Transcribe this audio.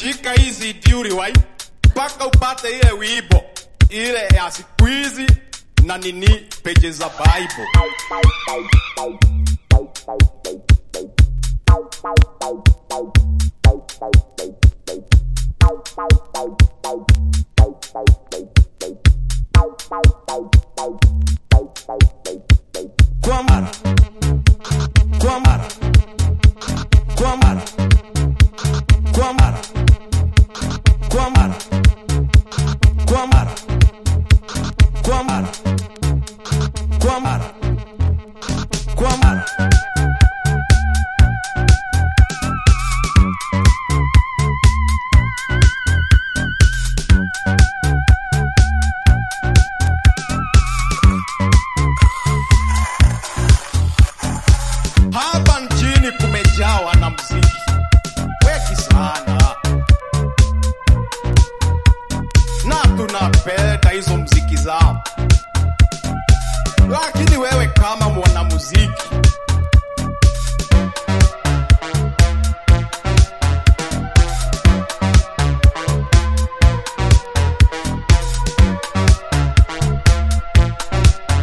shika hizi diuri wai mpaka upate ile wibo ile ya siku hizi na nini peje za Bible. Kwa mara kwa mara kwa mara kwa mara kwa mara kwa mara kwa mara kwa mara kwa mara hapa nchini kumejawa na mziki weki sana na tunapenda hizo mziki zao lakini wewe kama mwanamuziki